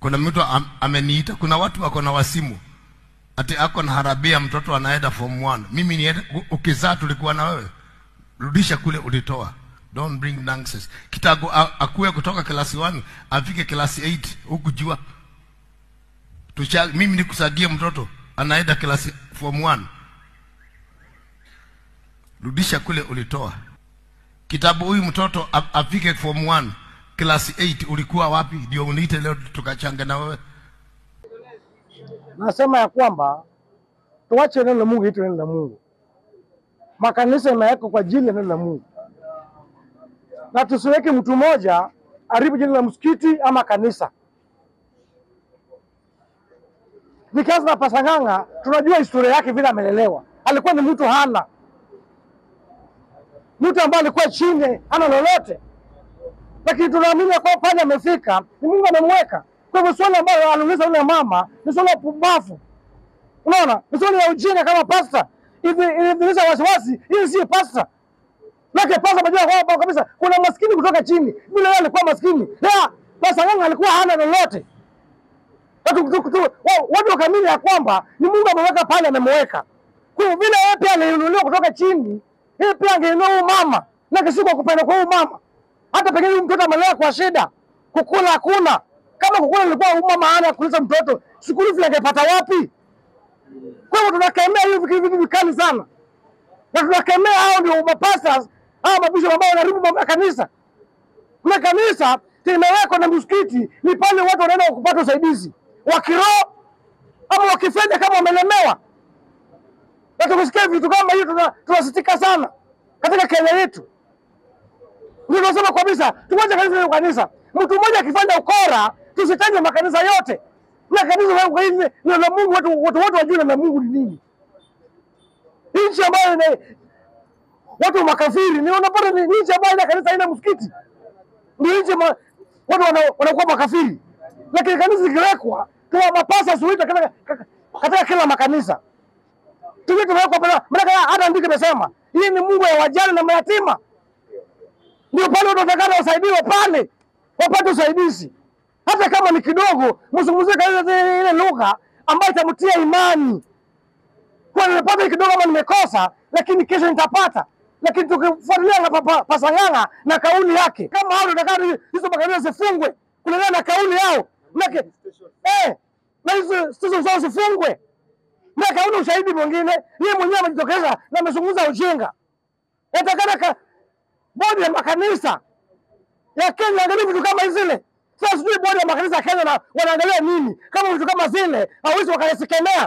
kuna mtu am, ameniita kuna watu wako na wasimu ati ako na harabia mtoto anaenda form 1 mimi ni ukizaa tulikuwa na wewe rudisha kule ulitoa don't bring nonsense kitabu a- akuwe kutoka klasi 1 afike klasi 8 huku jua Tusha, mimi nikusagie mtoto anaenda klasi form 1 rudisha kule ulitoa kitabu huyu mtoto a- afike form 1 klasi 8 ulikuwa wapi ndio uniite leo tukachanga na wewe Nasema ya kwamba tuache neno la Mungu itu neno la Mungu. Makanisa imewekwa kwa ajili ya neno la Mungu, na tusiweke mtu mmoja haribu jina la msikiti ama kanisa. Nikianza na Pasang'ang'a, tunajua historia yake vile amelelewa. Alikuwa ni mtu hana mtu ambaye alikuwa chini, hana lolote, lakini tunaamini ya kwamba pale amefika ni Mungu amemweka. Kwa hivyo swali ambalo aliuliza yule mama ni swali la pumbavu, unaona, ni swali la ujinga kama pasta hivi, ilidhihirisha wasiwasi, hii si pasta Lake pasa majua kwamba kabisa kuna maskini kutoka chini. Vile yeye alikuwa maskini. Ya, pasa nganga alikuwa hana lolote. Watu tu- tu- wa- watu wakamini ya kwamba ni Mungu ameweka pale amemweka. Kwa hiyo vile yeye pia aliinuliwa kutoka chini, yeye pia angeinua huyu mama. Na kisi kwa kupenda kwa huyu mama. Hata pengine huyu mtoto amelea kwa shida. Kukula hakuna. Kama kukula ilikuwa huyu mama hana kulisha mtoto, sikuli vile angepata wapi? Kwa hivyo tunakemea hivi vitu vitu vikali sana na tunakemea hao ndio mapastors hao mabishop ambao wanaharibu mambo ya kanisa. Na kanisa limewekwa na msikiti ni pale watu wanaenda kupata usaidizi wa kiroho ama wa kifedha kama wamelemewa. Na tukisikia vitu kama hiyo tuna- tunasitika sana katika Kenya yetu. Ndio tunasema kabisa tumoja kanisa na kanisa. Mtu mmoja akifanya ukora tusitaje makanisa yote. Na kanisa la hivi neno la Mungu watu watu wote wajue neno la Mungu ni nini nchi ambayo ina watu makafiri ni unapata ni ni nchi ambayo ina kanisa haina msikiti, ndio nchi ma, watu wana- wanakuwa makafiri, lakini kanisa zikiwekwa tuna mapasa suita katika, katika kila makanisa tukiwa tumewekwa pale, maana hata andiko imesema hii ni Mungu ya wajane na mayatima, ndio pale watu watakana wasaidiwe pale, wapate usaidizi hata kama ni kidogo, mzungumzie katika ile ile lugha ambayo itamtia imani kwa nimepata hii kidogo ama nimekosa, lakini kesho nitapata. Lakini tukifuatilia na papa- Pasang'ang'a na kauli yake, kama hao tunataka hizo makanisa zifungwe kulingana na kauli yao, Manake, eh, na hizo station zao zifungwe. Na kauli ushahidi mwingine, yeye mwenyewe amejitokeza na amezungumza ujinga. Yatakana ka bodi ya makanisa ya Kenya angalia vitu kama zile. Sasa sijui bodi ya makanisa ya Kenya na wanaangalia nini kama vitu kama zile hawezi wakayasikemea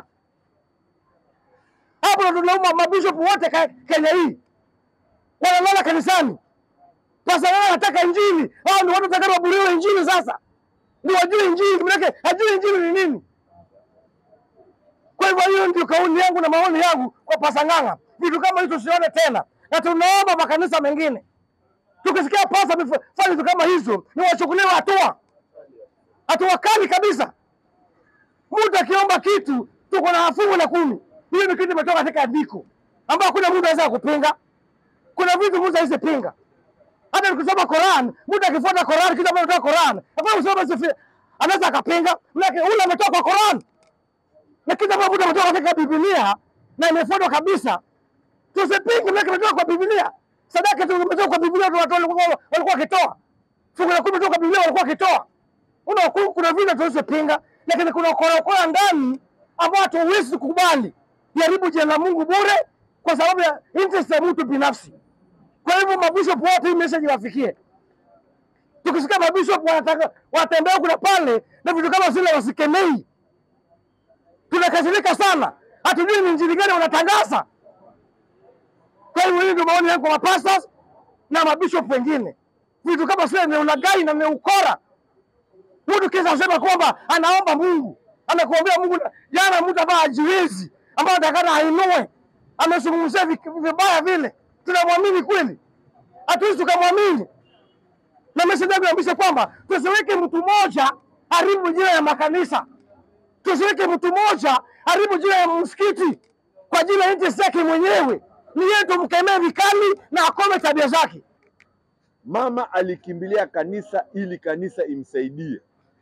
hapo ndo tunauma mabishop wote ka- Kenya hii wanalala kanisani. Sasa wao wanataka injili, hao ndio watu watakao waburiwe injili. Sasa ndio wajue injili, manake hajui injili ni nini. Kwa hivyo hiyo ndio kauli yangu na maoni yangu kwa Pasang'ang'a, vitu kama hizo tusione tena, na tunaomba makanisa mengine tukisikia pasa amefanya vitu kama hizo, ni wachukuliwe hatua, hatua kali kabisa. Mtu akiomba kitu tuko na fungu la kumi. Hiyo ni kitu imetoka katika andiko ambayo hakuna mtu anaweza kupinga. Kuna vitu mtu hawezi pinga. Hata nikisoma Quran, mtu akifuata Quran kitu ambacho kutoka Quran, hakuna kusoma basi anaweza akapinga. Maana ule ametoka kwa Quran. Na kitu ambacho mtu ametoka katika Biblia na imefuatwa kabisa. Tusipinge maana kimetoka kwa Biblia. Sadaka tu imetoka kwa Biblia watu walikuwa walikuwa wakitoa. Fungu la kumi kutoka kwa Biblia walikuwa wakitoa. Una kuna vitu tuwezipinga, lakini kuna ukora ukora ndani ambao hatuwezi kukubali jaribu jina la Mungu bure kwa sababu ya interest ya mtu binafsi. Kwa hivyo mabishop wote hii message wafikie. Tukisikia mabishop wanataka watembea kuna pale na vitu kama zile wasikemei, tunakasirika sana, hatujui ni injili gani wanatangaza. Kwa hivyo hii ndio maoni yangu kwa mapastors na mabishop wengine. Vitu kama zile ni ulaghai na ni ukora. Mtu kisa asema kwamba anaomba Mungu, anakuombea Mungu. na- Jana mtu ambaye hajiwezi, ambaye atakana ainue, amezungumzia vi- vibaya vile, tunamwamini kweli? Hatuwezi tukamwamini. Na message yangu inaonyesha kwamba tusiweke mtu mmoja haribu jina ya makanisa, tusiweke mtu mmoja haribu jina ya msikiti kwa ajili ya interest yake mwenyewe. Ni yeye tumkemee vikali na akome tabia zake. Mama alikimbilia kanisa ili kanisa imsaidie.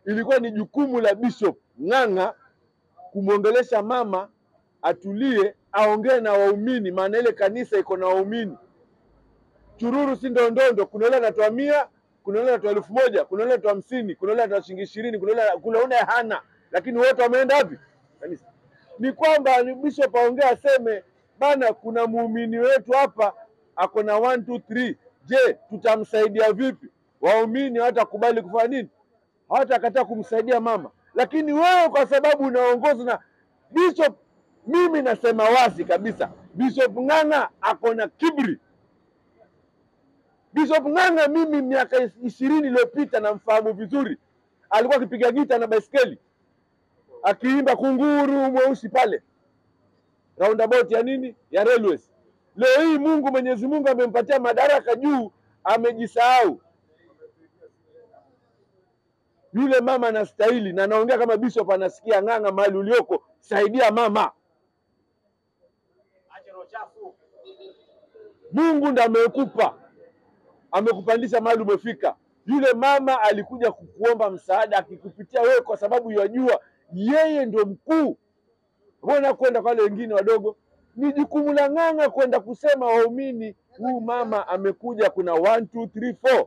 ilikuwa ni jukumu la Bishop Ng'ang'a kumwongelesha mama atulie, aongee na waumini, maana ile kanisa iko na waumini. Chururu si ndondondo, kuna yule anatoa mia, kuna yule anatoa elfu moja, kuna yule anatoa hamsini, kuna yule anatoa shilingi ishirini, kuna yule kuna yule hana, lakini wote wameenda wapi? Kanisa. Ni kwamba ni bishop aongee aseme, bana, kuna muumini wetu hapa ako na one two three. Je, tutamsaidia vipi? Waumini hawatakubali kufanya nini? Hawatakataa kumsaidia mama, lakini wewe kwa sababu unaongozwa na bishop, mimi nasema wazi kabisa, Bishop Ng'ang'a ako na kiburi. Bishop Ng'ang'a mimi miaka ishirini iliyopita namfahamu vizuri, alikuwa akipiga gita na baiskeli akiimba kunguru mweusi pale roundabout ya nini ya railways. Leo hii Mungu Mwenyezi Mungu amempatia madaraka juu, amejisahau. Yule mama anastahili, na naongea kama bishop anasikia. Ng'ang'a, mahali ulioko, saidia mama. Mungu ndo amekupa, amekupandisha mahali umefika. Yule mama alikuja kukuomba msaada akikupitia wewe, kwa sababu yajua yeye ndio mkuu. Mbona kwenda kwa wale wengine wadogo? Ni jukumu la Ng'ang'a kwenda kusema waumini, huyu mama amekuja, kuna one, two, three, four.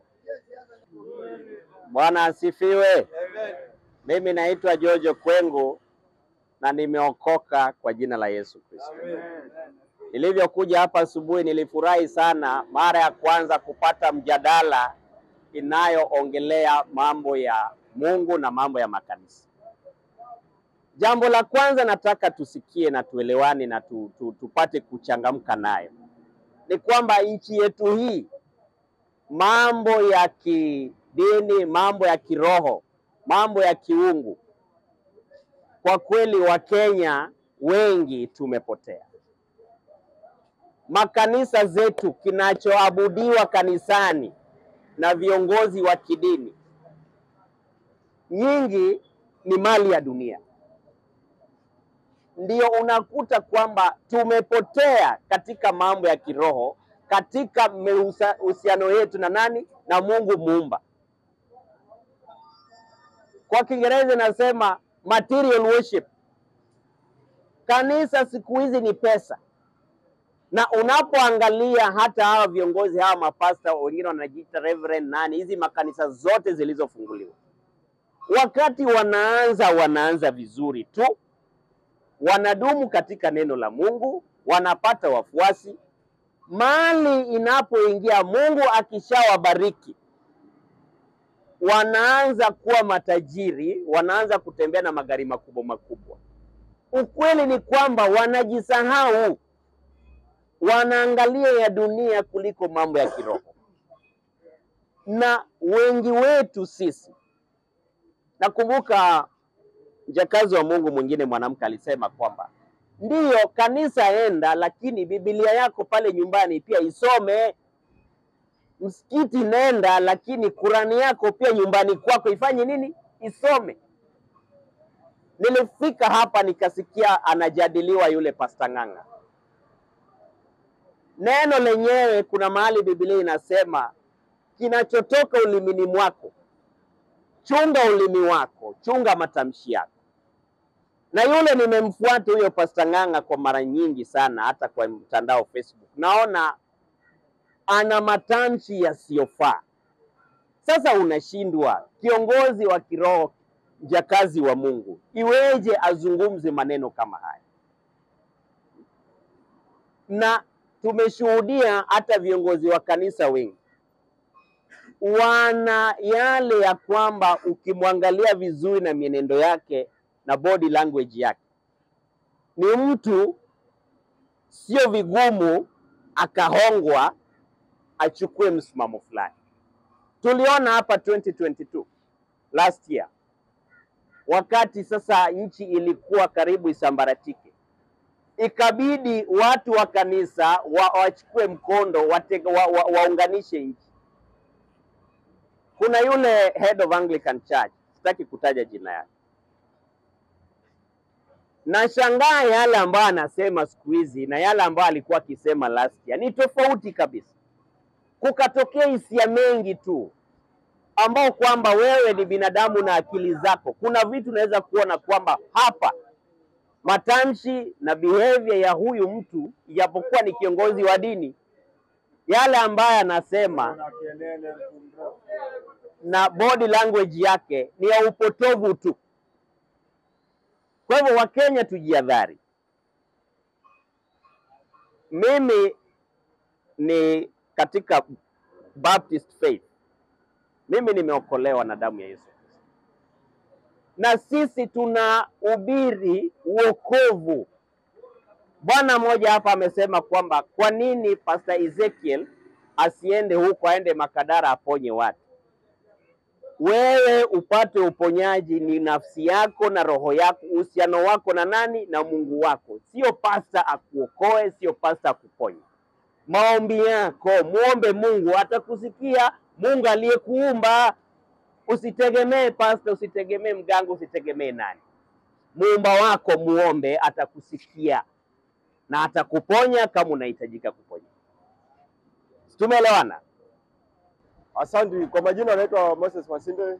Bwana asifiwe. Mimi naitwa Jojo Kwengu na nimeokoka kwa jina la Yesu Kristo. Nilivyokuja hapa asubuhi, nilifurahi sana mara ya kwanza kupata mjadala inayoongelea mambo ya Mungu na mambo ya makanisa. Jambo la kwanza nataka tusikie na tuelewane na tu, tu, tupate kuchangamka nayo ni kwamba nchi yetu hii mambo ya kidini, mambo ya kiroho, mambo ya kiungu, kwa kweli Wakenya wengi tumepotea. Makanisa zetu, kinachoabudiwa kanisani na viongozi wa kidini, nyingi ni mali ya dunia. Ndio unakuta kwamba tumepotea katika mambo ya kiroho, katika uhusiano yetu na nani? Na Mungu muumba. Kwa Kiingereza inasema material worship. Kanisa siku hizi ni pesa, na unapoangalia hata hawa viongozi hawa mapasta wengine wanajiita reverend nani, hizi makanisa zote zilizofunguliwa, wakati wanaanza wanaanza vizuri tu, wanadumu katika neno la Mungu, wanapata wafuasi. Mali inapoingia, Mungu akishawabariki, wanaanza kuwa matajiri, wanaanza kutembea na magari makubwa makubwa. Ukweli ni kwamba wanajisahau, wanaangalia ya dunia kuliko mambo ya kiroho. Na wengi wetu sisi, nakumbuka mjakazi wa Mungu mwingine mwanamke alisema kwamba ndiyo kanisa enda, lakini Biblia yako pale nyumbani pia isome. Msikiti nenda, lakini Kurani yako pia nyumbani kwako ifanye nini? Isome. Nilifika hapa nikasikia anajadiliwa yule Pasta Ng'ang'a. Neno lenyewe kuna mahali Biblia inasema kinachotoka ulimini mwako, chunga ulimi wako, chunga matamshi yako. Na yule nimemfuata huyo Pasta Ng'ang'a kwa mara nyingi sana, hata kwa mtandao Facebook, naona ana matamshi yasiyofaa. Sasa unashindwa, kiongozi wa kiroho, mjakazi wa Mungu, iweje azungumze maneno kama haya? Na tumeshuhudia hata viongozi wa kanisa wengi wana yale ya kwamba ukimwangalia vizuri na mienendo yake na body language yake, ni mtu sio vigumu akahongwa achukue msimamo fulani. Tuliona hapa 2022 last year, wakati sasa nchi ilikuwa karibu isambaratike, ikabidi watu wa kanisa wa, wachukue mkondo watega, wa, wa, waunganishe nchi. Kuna yule head of Anglican Church, sitaki kutaja jina yake, nashangaa yale ambayo anasema siku hizi na yale ambayo alikuwa akisema last year ni tofauti kabisa. Kukatokea hisia mengi tu, ambao kwamba wewe ni binadamu na akili zako, kuna vitu unaweza kuona kwamba hapa matamshi na behavior ya huyu mtu, ijapokuwa ni kiongozi wa dini, yale ambayo anasema na body language yake ni ya upotovu tu. Kwa hivyo, Wakenya tujiadhari. Mimi ni katika Baptist faith, mimi nimeokolewa na damu ya Yesu Kristo, na sisi tunahubiri uokovu. Bwana mmoja hapa amesema kwamba kwa nini Pastor Ezekiel asiende huko, aende Makadara aponye watu. Wewe upate uponyaji ni nafsi yako na roho yako, uhusiano wako na nani? Na Mungu wako, sio pasta akuokoe, sio pasta akuponye. Maombi yako muombe Mungu, atakusikia Mungu aliyekuumba. Usitegemee pasta, usitegemee mganga, usitegemee nani. Muumba wako muombe, atakusikia na atakuponya kama unahitajika kuponya. Tumeelewana? Asante. Kwa majina anaitwa Moses Masinde,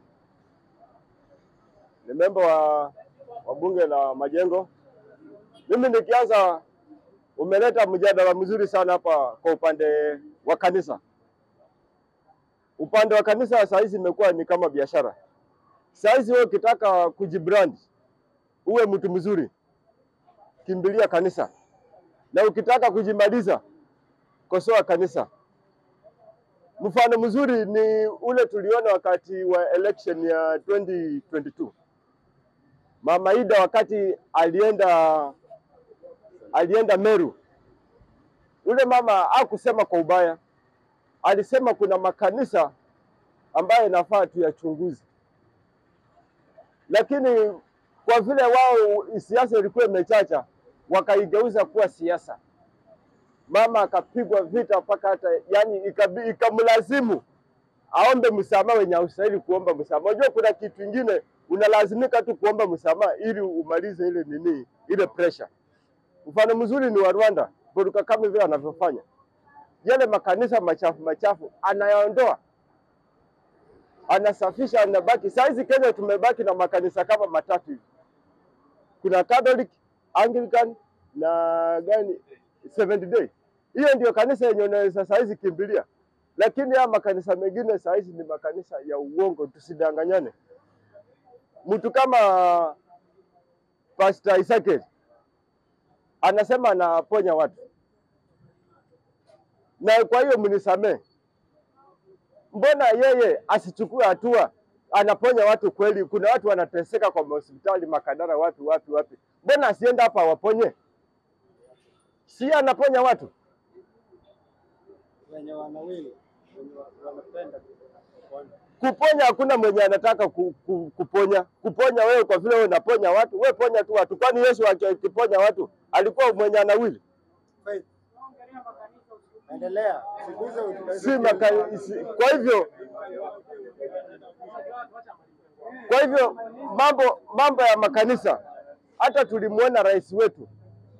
ni memba wa, wa bunge la Majengo. Mimi nikianza, umeleta mjadala mzuri sana hapa kwa upande wa kanisa. Upande wa kanisa saa hizi imekuwa ni kama biashara. Saa hizi wewe ukitaka kujibrand uwe mtu mzuri, kimbilia kanisa, na ukitaka kujimaliza, kosoa kanisa. Mfano mzuri ni ule tuliona wakati wa election ya 2022. Mama Ida wakati alienda alienda Meru, ule mama hakusema kwa ubaya, alisema kuna makanisa ambayo inafaa tuyachunguze, lakini kwa vile wao siasa ilikuwa imechacha, wakaigeuza kuwa siasa mama akapigwa vita mpaka hata yani ikabi- ikamlazimu aombe msamaha wenye haustahili kuomba msamaha. Unajua kuna kitu ingine unalazimika tu kuomba msamaha ili umalize ile nini, ile pressure. Mfano mzuri ni wa Rwanda, Paul Kagame vile anavyofanya yale makanisa machafu machafu anayaondoa, anasafisha, anabaki. Saa hizi Kenya tumebaki na makanisa kama matatu hivi, kuna Catholic, Anglican na gani Seventh Day. Hiyo ndio kanisa yenye unaweza saa hizi kimbilia, lakini haya makanisa mengine saa hizi ni makanisa ya uongo, tusidanganyane. Mtu kama Pastor Ezekiel anasema anaponya watu, na kwa hiyo mnisamee, mbona yeye asichukue hatua? Anaponya watu kweli, kuna watu wanateseka kwa hospitali Makadara, wapi wapi wapi, mbona asiende hapa awaponye? si anaponya watu wenye wanawili wenye wanapenda kuponya. kuponya. Hakuna mwenye anataka ku, ku, kuponya kuponya wewe, kwa vile wewe unaponya watu, wewe ponya tu watu. Kwani Yesu akiponya watu alikuwa mwenye anawili? Faith. Endelea. Siguze Si maka, si, kwa hivyo kwa hivyo mambo mambo ya makanisa, hata tulimwona rais wetu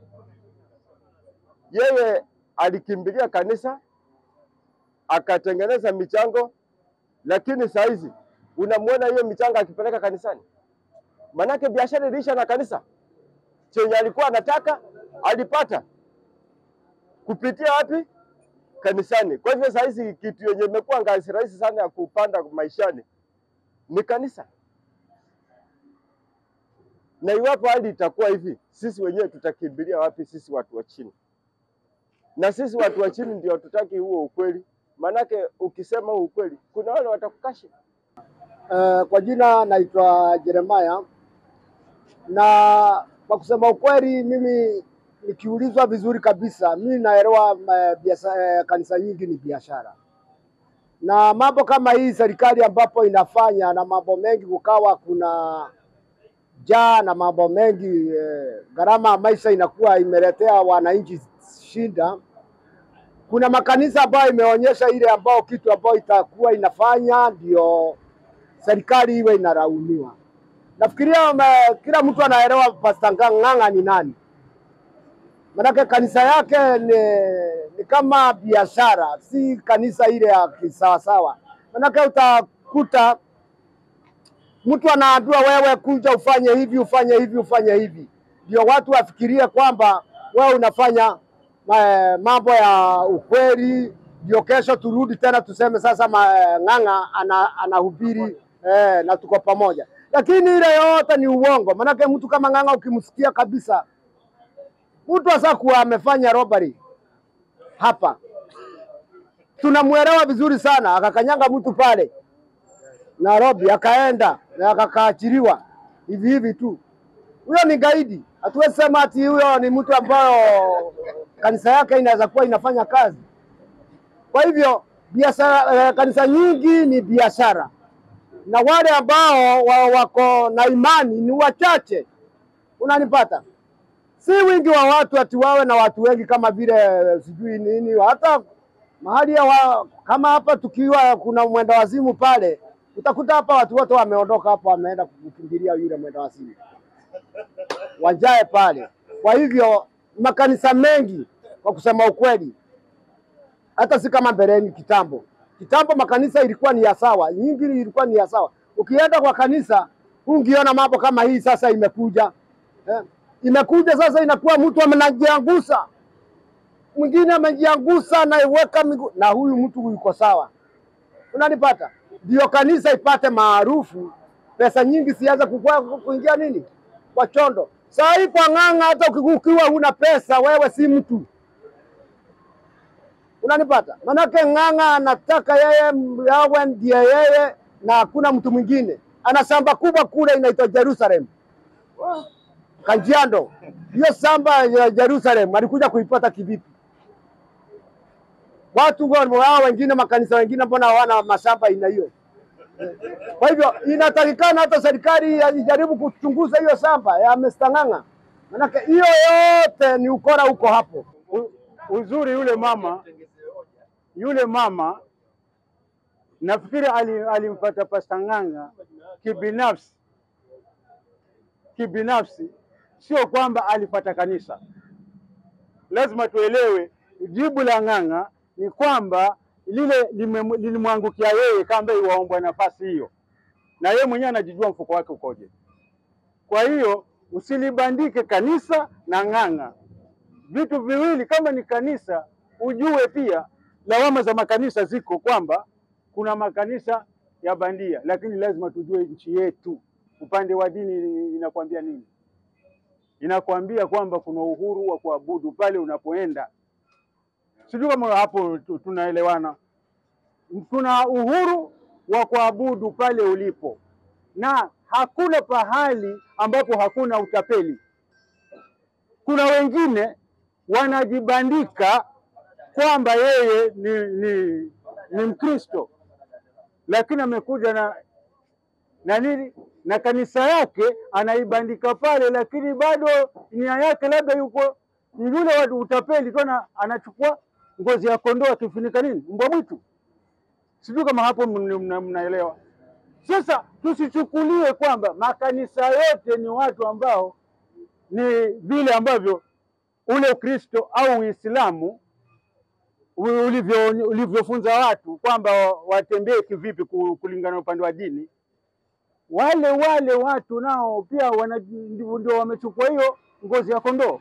yeye alikimbilia kanisa akatengeneza michango, lakini saa hizi unamwona hiyo michango akipeleka kanisani, manake biashara iliisha na kanisa. Chenye alikuwa anataka alipata kupitia wapi? Kanisani. Kwa hivyo saa hizi kitu yenye imekuwa ngazi rahisi sana ya kupanda maishani ni kanisa, na iwapo hali itakuwa hivi, sisi wenyewe tutakimbilia wapi? Sisi watu wa chini na sisi watu wa chini ndio hatutaki huo ukweli, maanake ukisema huo ukweli kuna wale watakukashi. Uh, kwa jina naitwa Jeremaya, na kwa kusema ukweli, mimi nikiulizwa vizuri kabisa, mimi naelewa uh, biasa, uh, kanisa nyingi ni biashara na mambo kama hii serikali ambapo inafanya na mambo mengi, kukawa kuna jaa na mambo mengi eh, gharama ya maisha inakuwa imeletea wananchi shinda. Kuna makanisa ambayo imeonyesha ile ambao kitu ambayo itakuwa inafanya ndio serikali iwe inalaumiwa. Nafikiria ma- kila mtu anaelewa Pastor Ng'ang'a ni nani, manake kanisa yake ni, ni kama biashara, si kanisa ile ya kisawasawa. Manake uta, unakuta mtu anaambiwa wewe, kuja ufanye hivi ufanye hivi ufanye hivi, ndio watu wafikirie kwamba wewe unafanya ma- mambo ya ukweli, ndio kesho turudi tena tuseme sasa ma- Ng'ang'a ana, anahubiri eh, na tuko pamoja, lakini ile yote ni uongo. Maanake mtu kama Ng'ang'a ukimsikia kabisa, mtu asa kuwa amefanya robbery hapa, tunamwelewa vizuri sana, akakanyanga mtu pale Nairobi, akaenda na akakaachiliwa hivi hivi tu. Huyo ni gaidi. Hatuwezi sema ati huyo ni mtu ambayo kanisa yake inaweza kuwa inafanya kazi. Kwa hivyo biashara, eh, kanisa nyingi ni biashara, na wale ambao wa, wako na imani ni wachache. Unanipata? Si wingi wa watu ati wawe na watu wengi kama vile eh, sijui nini, hata mahali ya wa, kama hapa tukiwa kuna mwenda wazimu pale, utakuta hapa watu wote wameondoka hapo, wameenda kukimbilia yule mwenda wazimu wajae pale. Kwa hivyo makanisa mengi, kwa kusema ukweli, hata si kama mbeleni kitambo. Kitambo makanisa ilikuwa ni ya sawa, nyingi ilikuwa ni ya sawa. Ukienda kwa kanisa ungiona mambo kama hii sasa imekuja eh, imekuja sasa, inakuwa mtu amenajiangusa, mwingine amejiangusa anaiweka miguu, na huyu mtu yuko sawa. Unanipata? Ndio kanisa ipate maarufu, pesa nyingi sianze kukua kuingia nini kwa chondo. Saa hii kwa Ng'ang'a, hata uki- ukiwa huna pesa, wewe si mtu. Unanipata? Manake Ng'ang'a anataka yeye yawe ndiye yeye na hakuna mtu mwingine. Ana shamba kubwa kule inaitwa Jerusalem, Kajiado. Hiyo shamba ya Jerusalem alikuja kuipata kivipi? Watu wao wengine, makanisa wengine, mbona hawana mashamba aina hiyo? Kwa hivyo inatakikana hata serikali ijaribu kuchunguza hiyo shamba ya Mr. Ng'ang'a, manake hiyo yote ni ukora huko hapo. U- uzuri yule mama yule mama nafikiri ali- alimpata Pasta Ng'ang'a kibinafsi kibinafsi, sio kwamba alipata kanisa. Lazima tuelewe jibu la Ng'ang'a ni kwamba lile lime- lilimwangukia yeye kama iwaombwa nafasi hiyo, na yeye mwenyewe anajijua mfuko wake ukoje. Kwa hiyo usilibandike kanisa na Ng'ang'a vitu viwili. Kama ni kanisa, ujue pia lawama za makanisa ziko kwamba kuna makanisa ya bandia, lakini lazima tujue nchi yetu upande wa dini inakwambia nini. Inakwambia kwamba kuna uhuru wa kuabudu pale unapoenda. Sijui kama hapo tu- tunaelewana. Kuna uhuru wa kuabudu pale ulipo, na hakuna pahali ambapo hakuna utapeli. Kuna wengine wanajibandika kwamba yeye ni, ni, ni Mkristo lakini amekuja na na nini na kanisa yake anaibandika pale, lakini bado nia yake labda yuko ni yule wa utapeli tu, ana- anachukua ngozi ya kondoo akifunika nini mbwa mwitu. Sijui kama hapo mna- mna- mnaelewa. Sasa tusichukulie kwamba makanisa yote ni watu ambao ni vile ambavyo ule Ukristo au Uislamu u- ulivyo ulivyofunza watu kwamba watembee kivipi ku- kulingana na upande wa dini. Wale wale watu nao pia wana- ndio ndio wamechukua hiyo ngozi ya kondoo,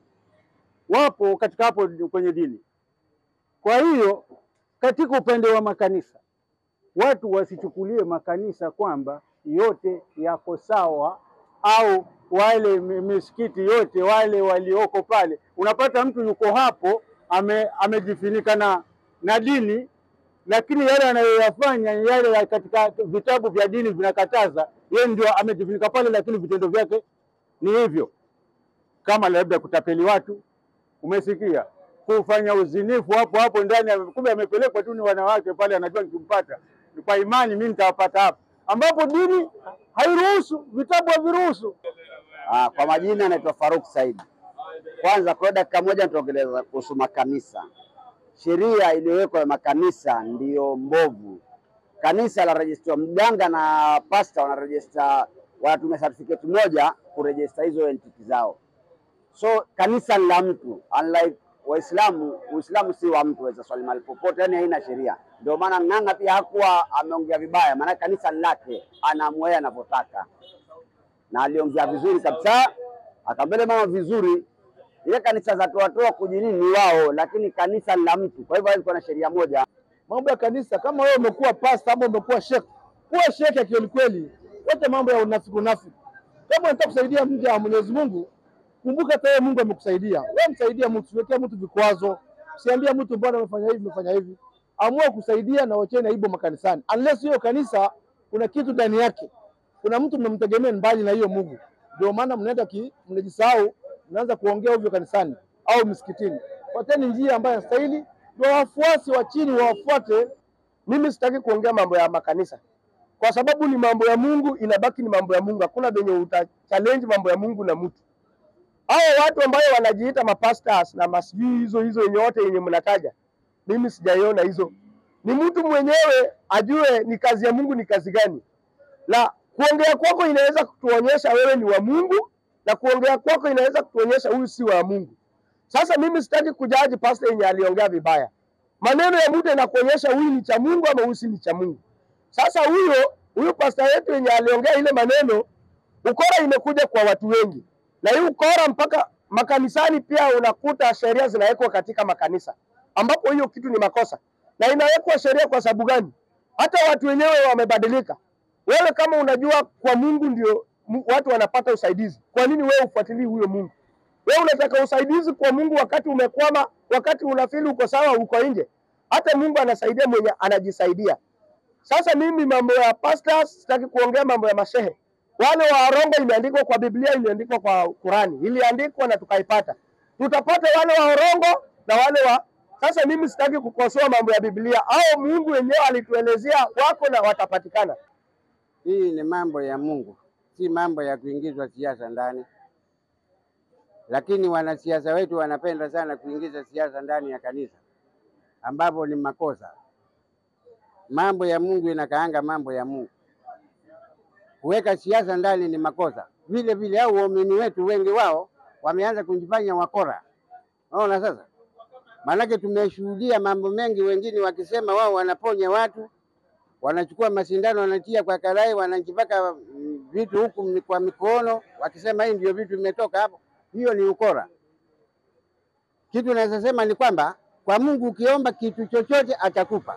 wapo katika hapo kwenye dini. Kwa hiyo katika upande wa makanisa, watu wasichukulie makanisa kwamba yote yako sawa au wale mi- misikiti yote wale walioko pale, unapata mtu yuko hapo ame, amejifunika na, na dini, lakini yale anayoyafanya ni yale ya katika vitabu vya dini vinakataza. Yeye ndio amejifunika pale, lakini vitendo vyake ni hivyo, kama labda kutapeli watu, umesikia kufanya uzinifu hapo hapo ndani, ya- kumbe amepelekwa tu ni wanawake pale, anajua nikimpata kwa imani mimi nitawapata hapa, ambapo dini hairuhusu, vitabu haviruhusu. Ah, kwa majina anaitwa Faruk Said. Kwanza kwa dakika moja nitaongeleza kuhusu makanisa. Sheria iliyowekwa ya makanisa ndiyo mbovu. Kanisa la rejista mganga na pasta wanarejista, wanatumia certificate moja kurejista hizo entity zao. So kanisa ni la mtu, unlike Waislamu, Uislamu si wa mtu, waweza swali mahali popote, yani haina sheria. Ndio maana Ng'ang'a pia hakuwa ameongea vibaya, maana kanisa ni lake, anaamua yeye anavyotaka, na aliongea vizuri kabisa, akambele mama vizuri. Ile kanisa za toatoa kujinini ni wao, lakini kanisa ni la mtu, kwa hivyo hawezi kuwa na sheria moja. mambo ya kanisa. Kama wewe umekuwa pasta ama umekuwa shekhe, kuwa shekhe kweli kweli, wacha mambo ya unafiki unafiki. Kama unataka kusaidia mja wa Mwenyezi Mungu, kumbuka hata wewe Mungu amekusaidia. Wewe msaidia mtu, usiwekee mtu vikwazo, usiambie mtu mbona umefanya hivi umefanya hivi. Amua kusaidia na wacheni aibu makanisani, unless hiyo kanisa kuna kitu ndani yake, kuna mtu mnamtegemea mbali na hiyo Mungu, ndio maana mnaenda ki mnajisahau, mnaanza kuongea ovyo kanisani au msikitini. Fuateni njia ambayo inastahili, ndio wafuasi wa chini wawafuate. Mimi sitaki kuongea mambo ya makanisa kwa sababu ni mambo ya Mungu, inabaki ni mambo ya Mungu. Hakuna venye uta challenge mambo ya Mungu na mtu. Hao watu ambao wanajiita mapastors na masijui hizo hizo yenye wote yenye mnataja, mimi sijaiona hizo. Ni mtu mwenyewe ajue ni kazi ya Mungu ni kazi gani, na kuongea kwako inaweza kutuonyesha wewe ni wa Mungu, na kuongea kwako inaweza kutuonyesha huyu si wa Mungu. Sasa mimi sitaki kujaji pastor yenye aliongea vibaya. Maneno ya mtu yanakuonyesha huyu ni cha Mungu ama huyu si ni cha Mungu. Sasa huyo huyu pasta yetu yenye aliongea ile maneno, ukora imekuja kwa watu wengi, na hii ukora mpaka makanisani pia unakuta sheria zinawekwa katika makanisa, ambapo hiyo kitu ni makosa, na inawekwa sheria kwa sababu gani? Hata watu wenyewe wamebadilika. Wewe kama unajua kwa Mungu ndio mu- watu wanapata usaidizi, kwa nini wewe ufuatilii huyo Mungu? Wewe unataka usaidizi kwa Mungu wakati umekwama, wakati unafili uko sawa, uko nje. Hata Mungu anasaidia mwenye anajisaidia. Sasa mimi mambo ya pastors sitaki kuongea mambo ya mashehe. Wale wa Warongo imeandikwa kwa Biblia, imeandikwa kwa Qurani, iliandikwa na tukaipata. Tutapata wale wa Orongo na wale wa sasa. Mimi sitaki kukosoa mambo ya Biblia au Mungu wenyewe alituelezea wako na watapatikana. Hii ni mambo ya Mungu, si mambo ya kuingizwa siasa ndani. Lakini wanasiasa wetu wanapenda sana kuingiza siasa ndani ya kanisa, ambapo ni makosa. Mambo ya Mungu inakaanga mambo ya Mungu. Kuweka siasa ndani ni makosa. Vile vile au waumini wetu wengi wao wameanza kujifanya wakora. Unaona sasa, maanake tumeshuhudia mambo mengi, wengine wakisema wao wanaponya watu wanachukua masindano wanatia kwa karai, wanajipaka mm, vitu huku mi- kwa mikono, wakisema hii ndio vitu vimetoka hapo. Hiyo ni ukora. Kitu naweza sema ni kwamba kwa Mungu ukiomba kitu chochote atakupa,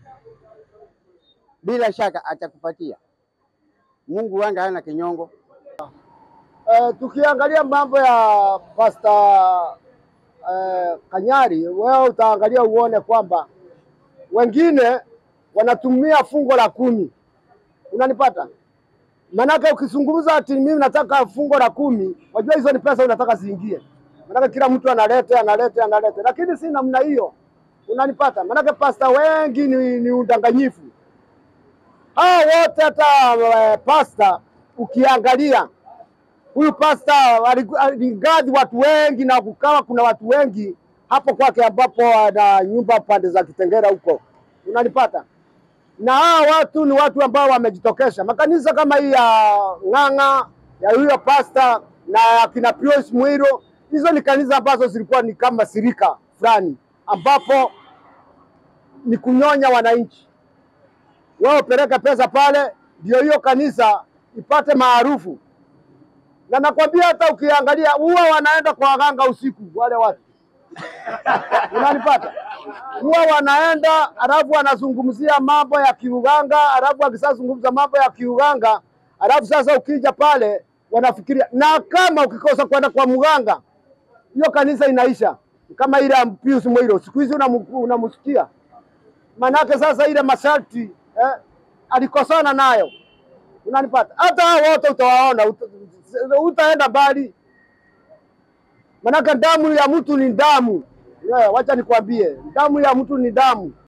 bila shaka atakupatia. Mungu wanga hana kinyongo. Eh, tukiangalia mambo ya Pastor eh, Kanyari, wewe utaangalia uone kwamba wengine wanatumia fungo la kumi, unanipata? Maanake ukizungumza ati mimi nataka fungo la kumi, wajua hizo ni pesa unataka ziingie, maanake kila mtu analete analete analete, lakini si namna hiyo, unanipata? Maanake pasta wengi ni, ni udanganyifu hao wote, hata eh, pasta ukiangalia huyu pasta aligu- aligadi watu wengi na kukawa kuna watu wengi hapo kwake ambapo ana nyumba pande za Kitengera huko, unanipata? Na hawa watu ni watu ambao wamejitokesha. Makanisa kama hii ya Ng'ang'a ya huyo pasta na ya kina Pius Mwiro, hizo ni kanisa ambazo zilikuwa ni kama sirika fulani, ambapo ni kunyonya wananchi. Wao upeleke pesa pale, ndio hiyo kanisa ipate maarufu na nakwambia hata ukiangalia huwa wanaenda kwa waganga usiku wale watu unanipata huwa wanaenda alafu wanazungumzia mambo ya kiuganga alafu akishazungumza mambo ya kiuganga alafu sasa ukija pale wanafikiria na kama ukikosa kwenda kwa mganga hiyo kanisa inaisha kama ile ya Pius Mwiro siku hizi unamu- unamsikia manake sasa ile masharti eh, alikosana nayo unanipata hata hao wote utawaona uta, utaenda mbali manake damu ya mtu ni damu yeah, wacha nikwambie damu ya mtu ni damu